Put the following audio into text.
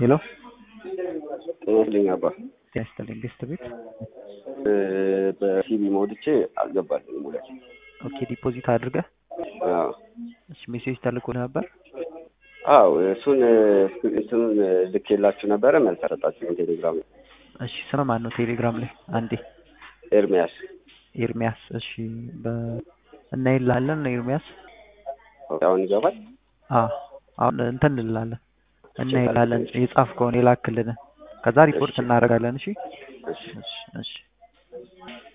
ሄሎ ጤናስልኝ አባ ጤና ይስጥልኝ። ገስት ቤት በሲቪ ሞልቼ አልገባልኝ ሙለት ኦኬ። ዲፖዚት አድርገህ እሺ፣ ሜሴጅ ተልኮ ነበር። አው እሱን እንትኑን ልኬላችሁ ነበረ መልስ አልሰጣችሁም። ቴሌግራም ላይ እሺ፣ ስም ማን ነው? ቴሌግራም ላይ አንዴ ኤርሚያስ ኤርሚያስ። እሺ፣ በ እናይልሃለን ኤርሚያስ። አሁን ይገባል። አዎ አሁን እንትን እንላለን እናይልሃለን። የጻፍከውን የላክልን ከዛ ሪፖርት እናደርጋለን። እሺ እሺ እሺ እሺ